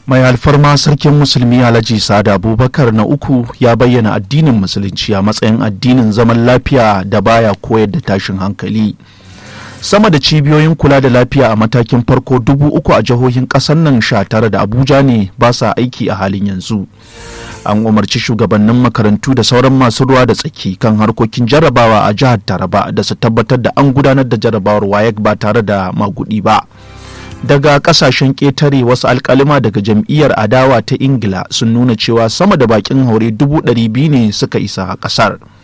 mai alfarma sarkin musulmi alhaji sada abubakar na uku ya bayyana addinin musulunci a matsayin addinin zaman lafiya da baya koyar da tashin hankali sama da cibiyoyin kula da lafiya a matakin farko dubu uku a jihohin kasar nan sha tara da abuja ne ba sa aiki a halin yanzu an umarci shugabannin makarantu da sauran masu ruwa da tsaki kan harkokin jarabawa a jihar taraba da su tabbatar da an gudanar da jarabawar wayek ba tare da magudi ba daga kasashen ƙetare wasu alkalima daga jam'iyyar adawa ta ingila sun nuna cewa sama da bakin haure dubu ɗari biyu ne suka isa a ƙasar